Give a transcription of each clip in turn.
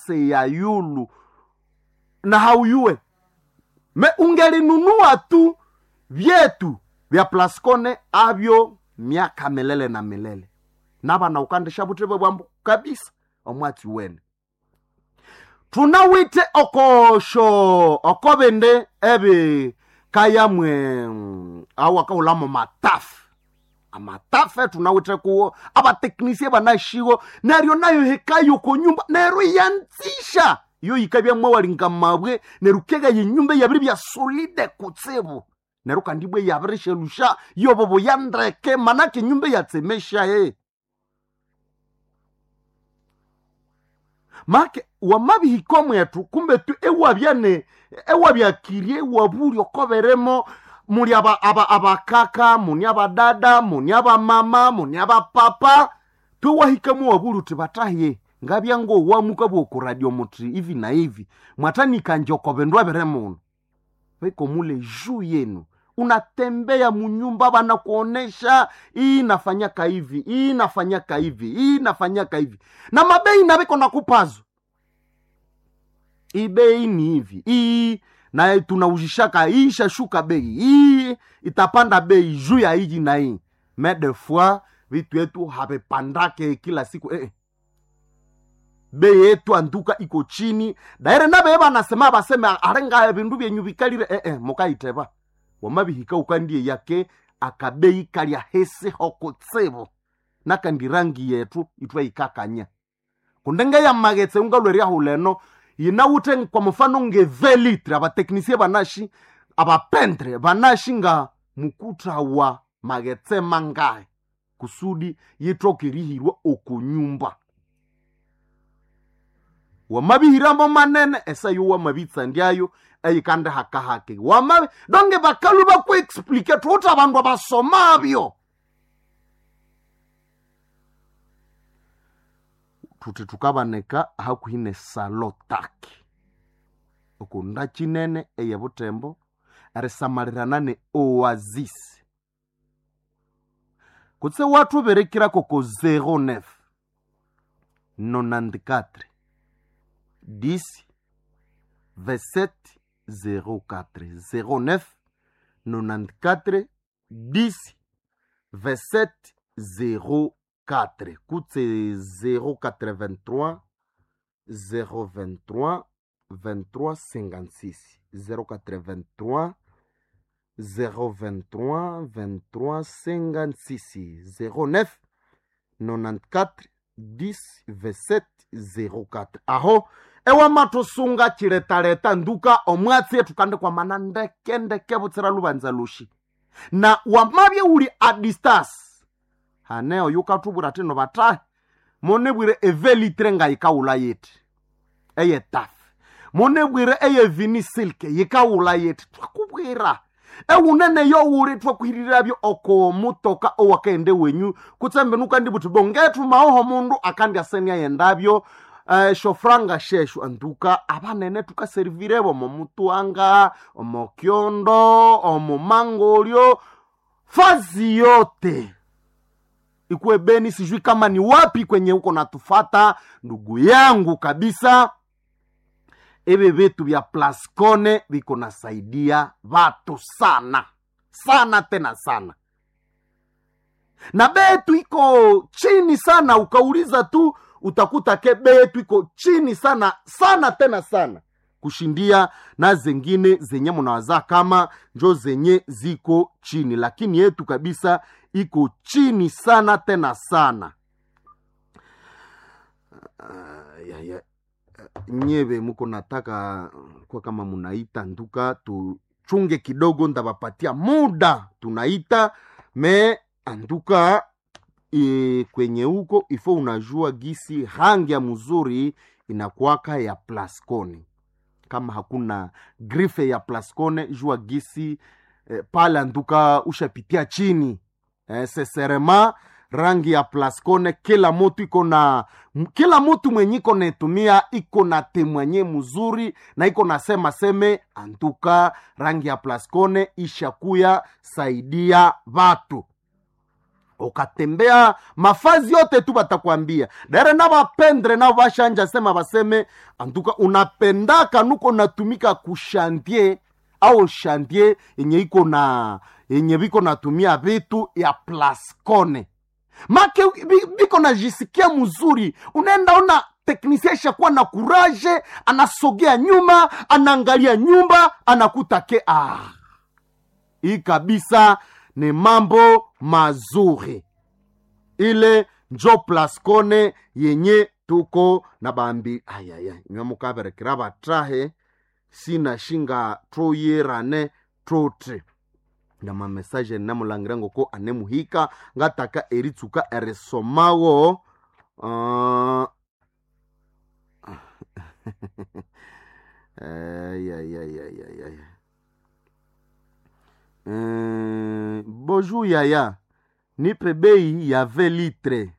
pase ya yulu na hauyue me ungelinunua tu vyetu vya plascone avyo miaka milele na milele navana ukandisha vuteve bwambu kabisa omwatsi wene tunawite okosho okobende ebe kayamwe mm, au akaulamo matafu amatafe tunawite kuwo abateknisie banashiwo neryo nayo hekayo ko nyumba neryo yanzisha iyo yikabya mwawalinga mabwe neryo kega yenyumba yabiri bya solide kutsibu neryo kandi bwe yabirishelusha yobo buyandeke manake nyumba yatsemesha ye make wamabihiko mwetu kumbe tu ewabyane ewabyakirie ewabuli okoberemo muli aba- aba- abakaka muni abadada muni abamama muni abapapa twewahikamu wabuli uti bataye ngabya ngowamuka bwokuradio muti ivi na ivi mwatanikanje okobendwa bere muno viko mule juu yenu unatembea munyumba banakuonesha hii nafanyaka hivi hii nafanyaka hivi hii nafanyaka hivi na mabei naviko nakupazo hii bei ni hivi hii na tunauzishaka hii ishashuka bei hii itapanda bei juu ya hiji na hii me de fois vitu yetu havipandake kila siku eh. bei yetu anduka iko chini daire nabeye banasema baseme arenga bindu byenyu bikalire eh, eh, mukaiteba wamabihika ukandie yake akabei kalya hesi hokutsibu nakandi rangi yetu itwa ikakanya kundenge ya magetse ungalweria huleno yinawute kwa mfano nge velitre abateknisie banashi abapentre banashi nga mukuta wa magetse mangae kusudi yitokirihirwa okunyumba wamabihiramo manene esayo wamabitsandyayo eyikande hakahake wamabi donge bakalu bakuexplike tuuti abandu abasomabyo tuti tukabaneka hakuhine salotaki okunda chinene eye butembo erisamalirana ne oasis kutse watu berekira koko 09 94 10 27 04 09 94 10 27 04 kutse 083 023 23 56 083 023 23 56 09 94 10 27 04 aho ewamatusunga chiletaleta nduka omwatsi yetu kandi kwamana ndeke ndeke butsira lubanza lushi na wamabye uli a distance haneo yukatubwira tino batahe monebwire evelitre nga yikawula yeti eye tafe monebwire eye vini silke yikawula yeti twakubwira ewunene yowuli twakuhiriravyo oko mutoka owakaende wenyu kutsembe nukandi buti bongetu maoho mundu akandi asenia yendavyo uh, shofranga sheshu anduka abanene tukaserivirevo omo mutuanga omo kyondo omo mangolyo fazi yote ikuwe beni sijui kama ni wapi kwenye huko natufata ndugu yangu kabisa ivi vitu vya plascone viko nasaidia vatu sana sana tena sana na betu iko chini sana ukauliza tu utakuta ke betu iko chini sana sana tena sana kushindia na zengine zenye munawazaa kama njo zenye ziko chini lakini yetu kabisa iko chini sana tena sana uh, ya, ya, nyeve muko nataka kwa kama munaita nduka tuchunge kidogo ndabapatia muda tunaita me anduka e, kwenye huko ifo unajua gisi rangi ya mzuri inakwaka ya plascone kama hakuna grife ya plascone jua gisi e, pale anduka ushapitia chini e, seserema rangi ya plascone kila mutu iko na m- kila mutu mwenye iko netumia iko na temwenye mzuri na iko nasema seme antuka rangi ya plascone ishakuya saidia vatu ukatembea mafazi yote tu batakwambia dare na bapendre nao bashanja sema baseme antuka unapendaka nuko natumika kushantie au shantie yenye iko na yenye biko natumia vitu ya plascone make bi- biko najisikia mzuri unaenda ona teknisia ishakuwa na kuraje anasogea nyuma anaangalia nyumba anakuta ke ah hii kabisa ni mambo mazuri ile njo plascone yenye tuko na bambi ayaya nyamukaberekera batrahe sinashinga troyerane trotre na mamesaje namulangira ngoko anemuhika ngataka eritsuka erisomawo uh... ay, ay, ay, ay, ay, ay. Euh, bonjour yaya nipe bei ya 20 litre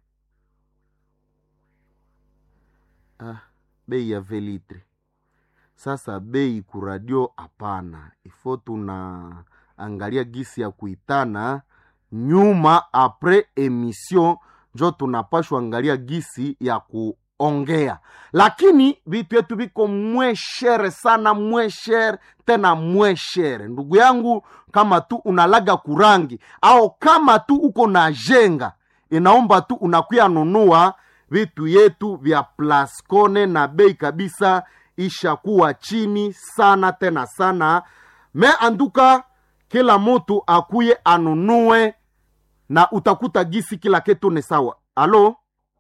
ah, bei ya 20 litre sasa bei kuradio hapana ifo tuna angalia gisi ya kuitana nyuma apres emission njo tunapashwa angalia gisi ya kuongea lakini vitu yetu viko mweshere sana mweshere tena mweshere ndugu yangu kama tu unalaga kurangi au kama tu uko na jenga inaomba tu unakuya nunua vitu yetu vya plascone na bei kabisa ishakuwa chini sana tena sana me anduka kila mtu akuye anunue na utakuta gisi kila kitu ni sawa alo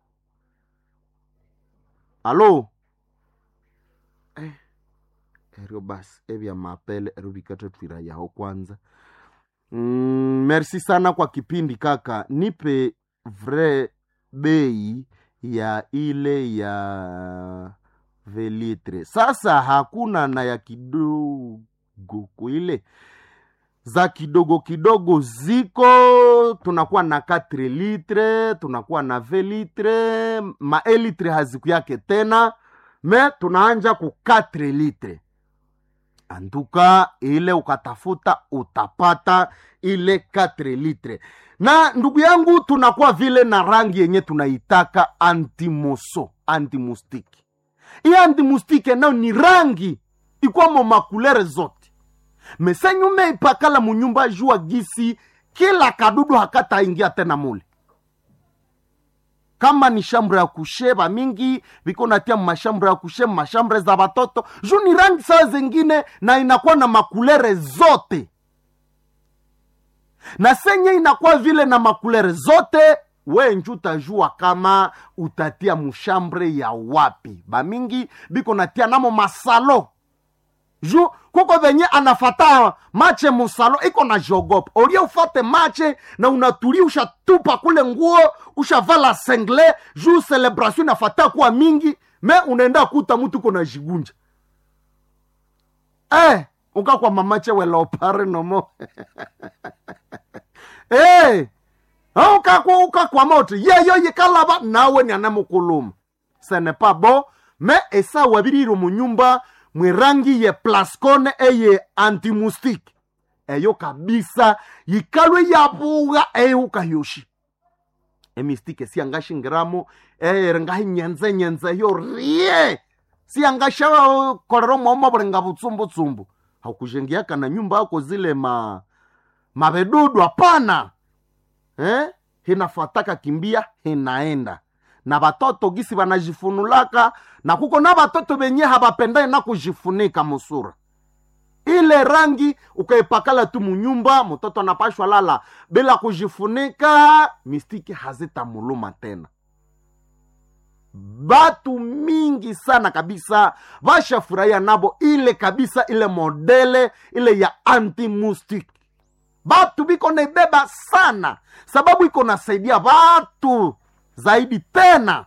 alo eh, eryo basi evya mapele eryo vikate twira yaho kwanza mm, merci sana kwa kipindi kaka nipe vrai bei ya ile ya velitre sasa hakuna na ya kidogo kuile za kidogo kidogo ziko tunakuwa na 4 litre tunakuwa na 20 litre ma litre haziku yake tena me tunaanja ku 4 litre anduka ile ukatafuta utapata ile 4 litre na ndugu yangu tunakuwa vile na rangi yenye tunaitaka antimoso antimustiki hii antimustike nayo ni rangi ikwamo makulere zote mesenyume ipakala munyumba jua gisi kila kadudu hakataingia tena mule kama ni shambre ya kusheba mingi viko natia mashambre ya kushe mashambre za watoto juu ni rangi saa zengine na inakuwa na makulere zote na senye inakuwa vile na makulere zote we nju utajua kama utatia mushambre ya wapi bamingi biko natia namo masalo ju kuko venye anafata mache musalo iko na jogopa olie ufate mache na unatulia ushatupa kule nguo ushavala sengle ju celebration inafata kuwa mingi me unaenda kuta mutu uko na jigunja eh, ukakwa mamache welopare nomo eh, ukakwa ukakwa moto yeyo yikalaba nawe nianamukuluma ce n'est pas bon me esa wabirire munyumba mwirangi ye plascone eye antimustic eyo kabisa yikalwe yabuga eyeukayoshi emistike siangashingiramo erengahi nyenze nyenze yo rie siangasha korero mwomo burenga butsumbutshumbu hakujengiaka na nyumba yako zile ma mabedudu hapana eh? hinafataka kimbia hinaenda na batoto gisi banajifunulaka na kuko na batoto benye habapendai na kujifunika musura ile rangi ukaipakala tu munyumba mtoto anapashwa lala bila kujifunika mistiki hazitamuluma tena batu mingi sana kabisa bashafurahia nabo ile kabisa ile modele ile ya antimustik batu biko naibeba sana sababu iko nasaidia batu zaidi tena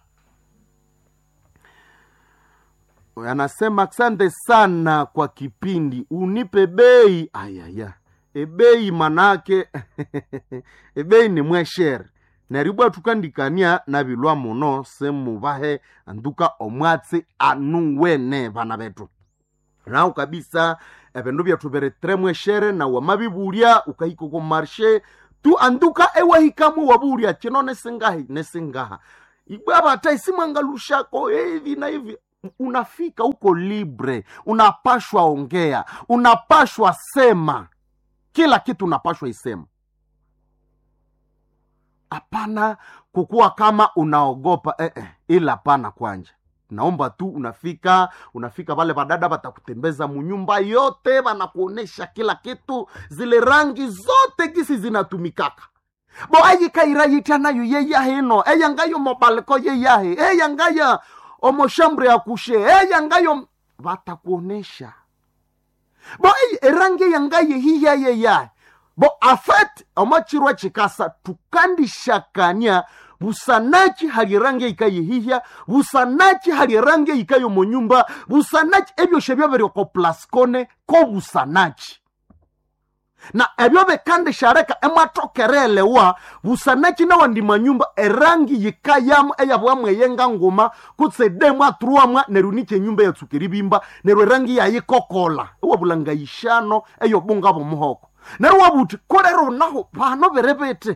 anasema asante sana kwa kipindi unipe bei ayaya ebei manake ebei ni mweshere neribwa tukandikania na bilwa muno semubahe anduka omwatsi anuwene bana betu nao kabisa ebindu byathu biri tre mweshere na wamabibulya ukahika ko marshe tu anduka ewahikamu waburya chino nesingahi nesingaha ibwabata isimwangalushako hivi na hivi unafika uko libre unapashwa ongea unapashwa sema kila kitu unapashwa isema hapana kukuwa kama unaogopa eh, eh, ila hapana kwanja naomba tu unafika unafika vale vadada vatakutembeza munyumba yote vanakuonesha kila kitu zile rangi zote gisi zinatumikaka bo ayikairayitya nayo yeyahino eyangayo mobaliko yeyahe eyangaya omoshambre yakushe eyangayo vatakuonesha bo ey, erangi eyangaye hiya yeyahe bo afet omachirwa chikasa tukandishakania busanachi hali rangi ikayihihya busanachi hali rangi ikayo munyumba busanachi ebyoshe byobiri ko plaskone ko busanachi na ebyo bikandishareka emwatokerelewa busanachi nawandi manyumba erangi yikayamu eyabwamu eyenga nguma kutse demu aturuamwa neru niche nyumba yatsukiri bimba neru erangi yayikokola ewabulanga ishano eyobunga bomuhoko neru wabuti kolero naho pano biri biti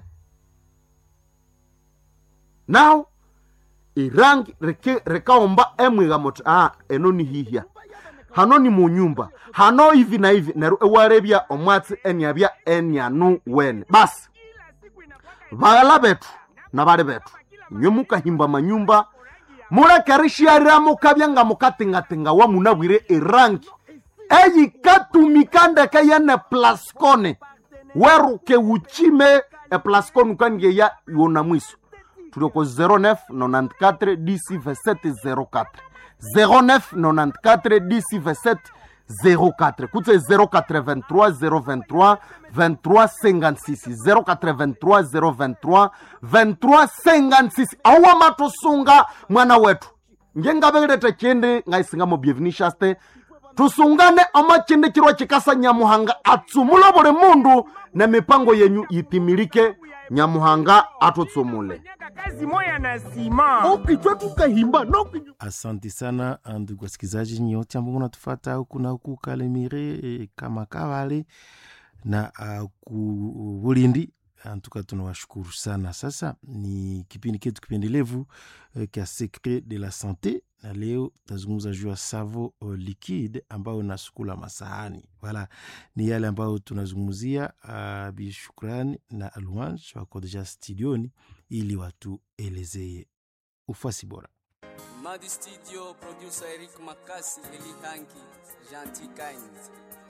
naho irangi rike- rikaomba emwiga muti ah, eno ni hihya hano ni munyumba hano hivi na hivi neru ewarebya omwatsi eniabya enianu wene basi baghala betu na bali betu nywe mukahimba manyumba mulekerishiarira mukabya nga mukatingatinga wa munabwire irangi eyikatumika ndeke yene plaskone weruke uchime eplaskone ukangeya yona mwiso tulioko 09 94 dc 2704 09 94 dc 2704 kutse 083 023 2356 083 023 2356 auwa matusunga mwana wetu ngengabelete chindi ngaisingamo byevinishaste tusungane ama chindi chirwa chikasa nyamuhanga atsumula buli mundu na mipango yenyu yitimilike nyamuhanga atutsumule kazi moya na sima okichwa tukahimba nokinywa asante sana ndugu wasikilizaji nyote ambao mnatufata huku na huku kalemire eh, kama kavale na uh, ku bulindi antuka tunawashukuru sana sasa ni kipindi ketu kipendelevu eh, kya secret de la sante na leo tazungumza juu ya savo uh, liquide ambayo nasukula masahani wala ni yale ambayo tunazungumzia uh, bishukrani na louange wako deja studioni ili watuelezee ufasi bora Madi Studio, producer Eric Makasi, Eli Hanki, Gentil Kind.